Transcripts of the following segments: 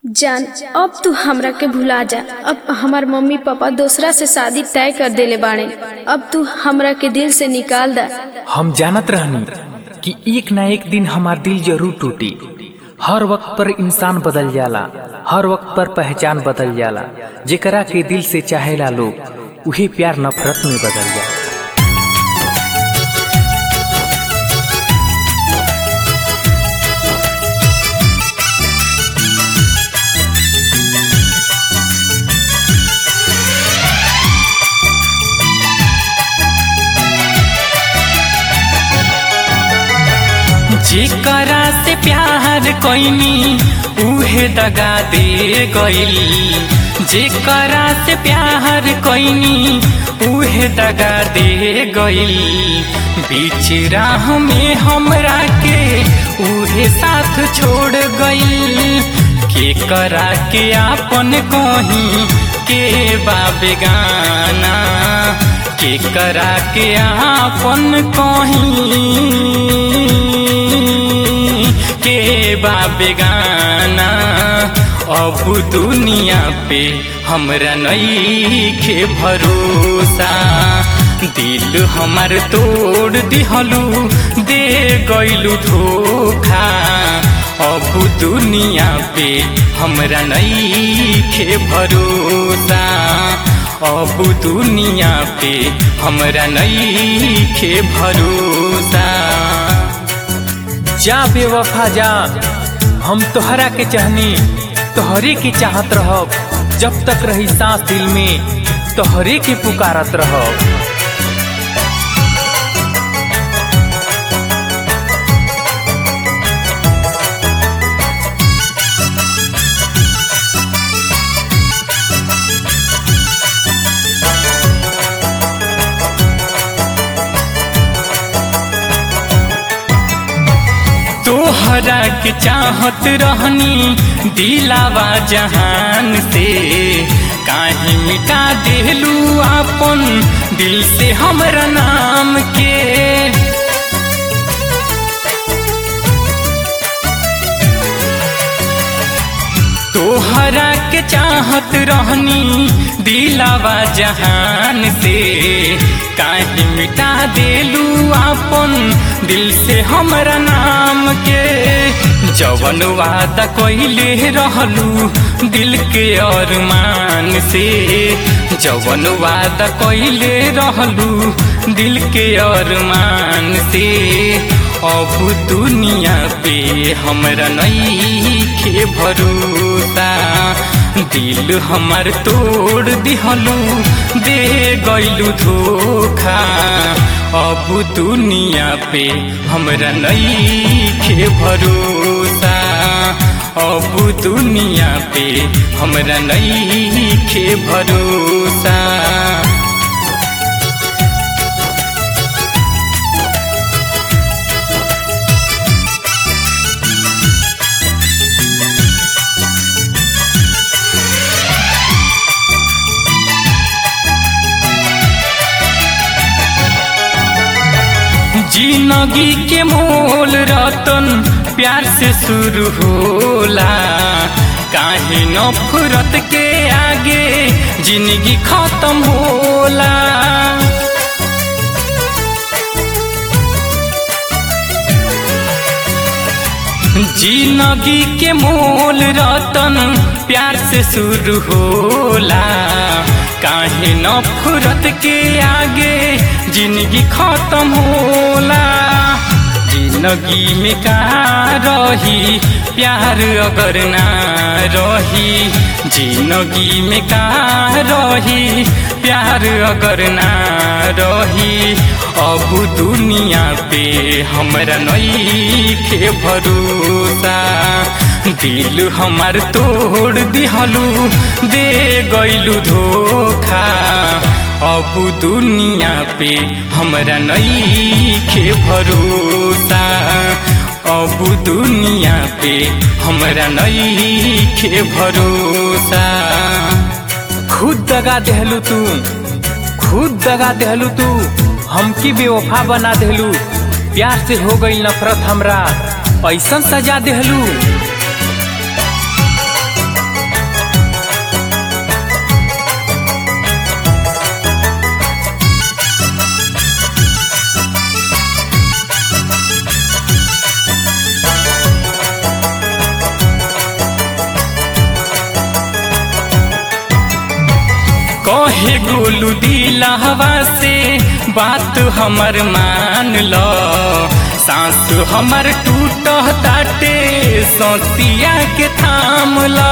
जान अब तू हमरा के भुला जा अब हमार मम्मी पापा दूसरा से शादी तय कर देले बाड़े अब तू हमरा के दिल से निकाल दा हम जानत रहनी कि एक ना एक दिन हमार दिल जरूर टूटी हर वक्त पर इंसान बदल जाला हर वक्त पर पहचान बदल जाला जेकरा के दिल से चाहेला लोग उहे प्यार नफरत में बदल जाला जेकरा से प्यार कोइनी उहे दगा दे गइल जेकरा से प्यार कोइनी उहे दगा दे गइल बीच राह में हमरा के उहे साथ छोड़ गइल के करा के आपन कहीं के बाबे गाना के करा के आपन कहीं के बाबे गाना अब दुनिया पे हमरा नईखे भरोसा दिल हमार तोड़ दिहलू दे गइलू धोखा अब दुनिया पे हमरा नईखे भरोसा अब दुनिया पे हमरा नईखे भरोसा जा बेवफा जा हम तोहरा के चाहनी तोहरे के चाहत रहब जब तक रही सांस दिल में तोहरे के पुकारत रहब तोहरा के चाहत रहनी दिलावा जहान से काहे मिटा देलू आपन दिल से हमरा नाम के तोहरा के चाहत रहनी दिलावा जहान से काहे मिटा देलू आपन दिल से हमरा नाम के जवन वादा कइले रहलू दिल के अरमान से जवन वादा कइले रहलू दिल के अरमान से अब दुनिया पे हमरा नईखे भरोसा दिल हमार तोड़ दिहलू दे गइलू धोखा अब दुनिया पे हमरा नईखे भरोसा अब दुनिया पे हमरा नईखे भरोसा जिंदगी के मोल रतन प्यार से शुरू होला काहे नफरत के आगे जिंदगी खत्म होला जिंदगी के मोल रतन प्यार से शुरू होला काहे नफरत के आगे जिंदगी खत्म होला जिंदगी में का रही प्यार अगर ना रही जिंदगी में का रही प्यार अगर ना रही अब दुनिया पे हमरा नईखे भरोसा दिल हमार तोड़ दिहलू दे गइलू धोखा अब दुनिया पे हमरा नईखे भरोसा अब दुनिया पे हमरा नईखे भरोसा खुद दगा देहलू तू खुद दगा देहलू तू हमकी बेवफा बना देहलू प्यार से हो गई नफरत हमरा ऐसन सजा देहलू कहे गोलू दिलहवा से बात हमर मान लो सांस हमर टूट ताटे सौतिया के थाम लो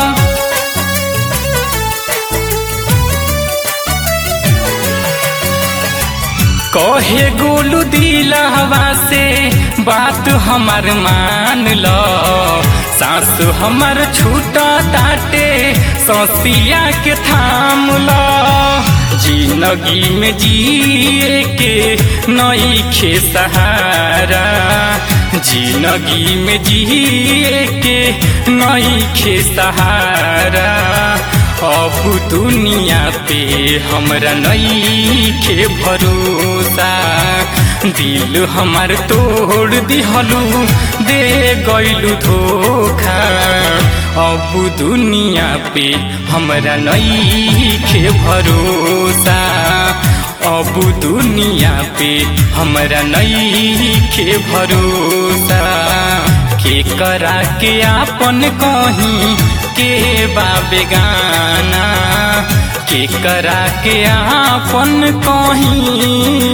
कहे गोलू दिलहवा से बात हमर मान लो सास हमर छूटा ताटे सौसिया के थाम लो जिंदगी में जिए के नई खे सहारा जिंदगी में जिए के नई खे सहारा अब दुनिया पे हमरा नई के भरोसा दिल हमार तोड़ दिहलू दे गईलू धोखा अब दुनिया पे हमरा नई के भरोसा अब दुनिया पे हमरा नई के भरोसा के करा के आपन कहीं के बाबे गाना के करा के आपन कहीं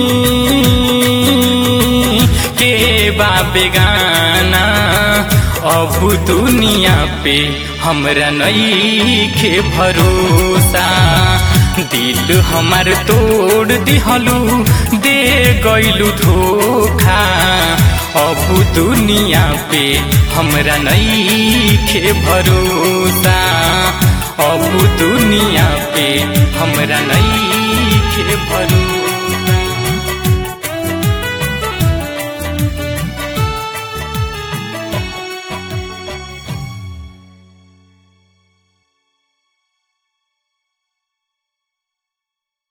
के बाबे गाना अब दुनिया पे हमरा नई के भरोसा दिल हमार तोड़ दिहलू दे गईलू धोखा अब दुनिया पे हमरा नई के भरोसा अब दुनिया पे हमरा नई के भरोसा